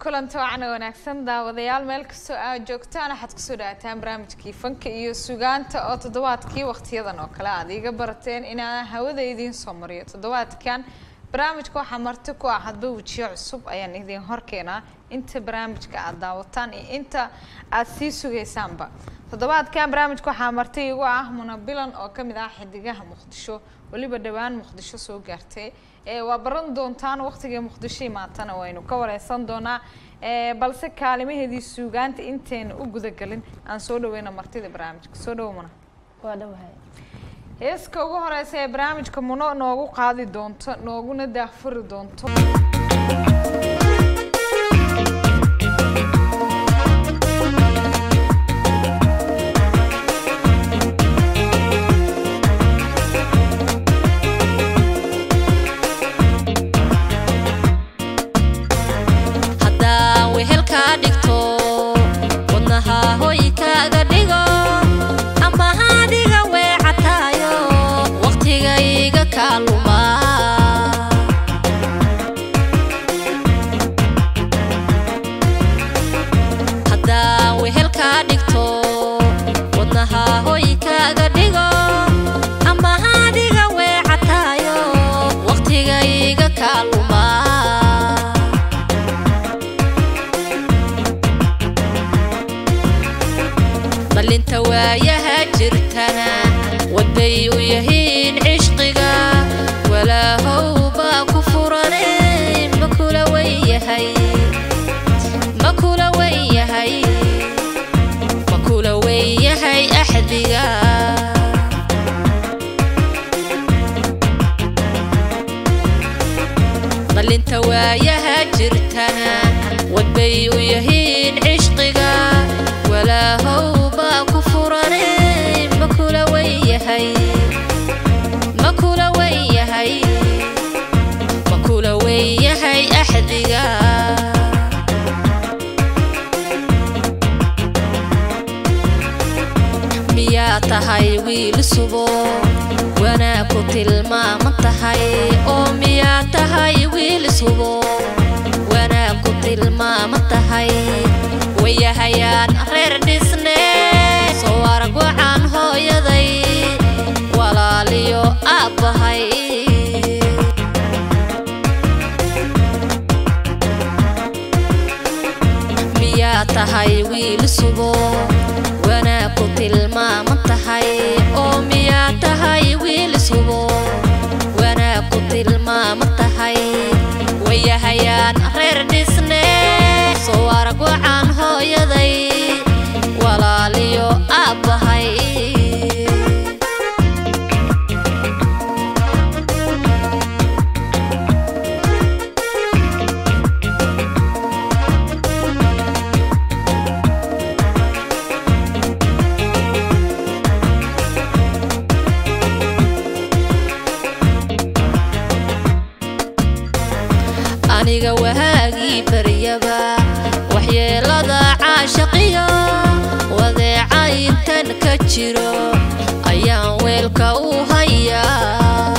kulanti wacna wanaagsan daawadayaal meel kastoo aad joogtaan waxaad kusoo dhawaataan barnaamijkii fanka iyo sugaanta oo toddobaadkii wakhtiyadan oo kale aad iiga barateen inaan hawada idiin soo mariyo toddobaadkan barnaamijka waxaa marti ku ah hadba wejiyo cusub ayaan idiin horkeenaa inta barnaamijka aad daawataan iyo inta aad sii sugaysaanba toddobaadkan barnaamijka waxaa marti igu ah munabilan oo kamid ah xidigaha muqdisho weliba dhowaan muqdisho soo gaartay waa baran doontaan waqtigii muqdisho imaatana waynu ka wareysan doonaa balse kaalimaheedii suugaanta intayna u gudagelin aan soo dhaweyna martida barnaamijka soo dhawo muna waa dhawahay heeska ugu horeysa ee barnaamijka muno noogu qaadi doonto nooguna daahfuri doonto haddaan wehelkaa dhigto wadnaha hoy kaaga dhigo ama haadiga weecataayo wakhtigayga kaa lumaa haddaan wehelkaa dhigto wadnaha hoy kaaga dhigo ama haadiga weecataayo wakhtigayga kaa lumaa dhalinta waayaha jirtana wadbay u yihiin cishqiga walaahow baa ku furane makula wenyahay makula wenyahay makula wenyahay axdiga dhalinta waayaha jirtana wadbay u yihiin cishqiga walaahow baa ku furane makula wenyahay makula wenyahay makula wenyahay axdiga miyaa tahay wiil subo wanaag ku tilmaaman tahay oo miyaa tahay wiil subo wanaag ku tilmaaman tahay wayahayaan reer dhisne soo arag wacan hooyaday walaaliyo aabbahay miyaa tahay wiil subo wanaag ku tilmaaman tahay oo miyaa tahay wiil subo wanaag ku tilmaaman tahay wayahayaan reer dhisne soo arag wacan hooyaday walaaliyo aabbahay aniga wahaagii baryaba waxyeelada caashaqiyo wadeeca intan ka jiro ayaan weelka u hayaa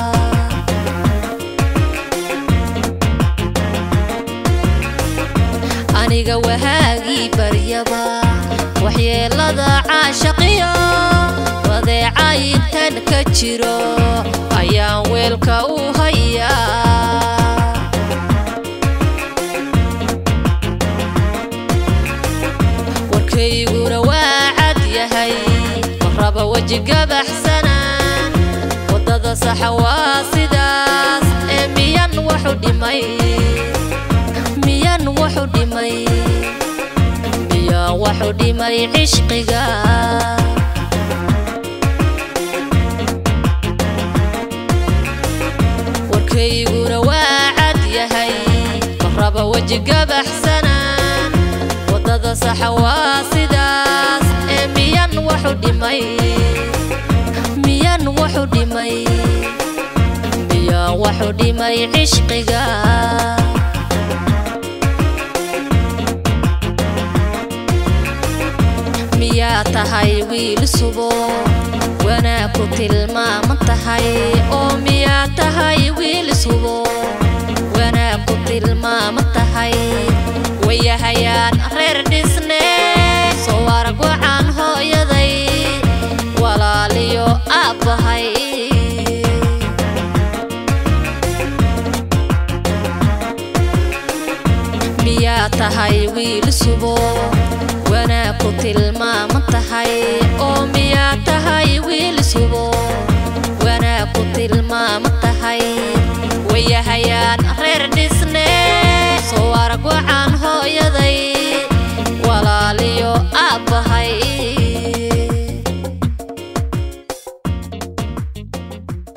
aniga wahaagii baryaba waxyeelada caashaqiyo wadeeca intan ka jiro ayaan weelka u hayaa warkayguna waa cad yahay marraba weji gabaxsana waddada saxa waa sidaas ee miyan waxu dhimay miyan waxu dhimay miyan waxu dhimay cishqiga warkayguna waa cad yahay marraba weji gabaxsana waddada saxa waa sidaas ee miyan waxu dhimay miyan waxu dhimay miyan waxu dhimay cishqiga miyaa tahay wiil subo wanaag ku tilmaaman tahay oo miyaa tahay wiil subo wanaag ku tilmaaman tahay wayahayaan reer dhisne soo arag wacan hooyaday walaaliyo aabbahay miyaa tahay wiil subo wanaag ku tilmaaman tahay oo miyaa tahay wiil subo wanaag ku tilmaaman tahay wayahayaan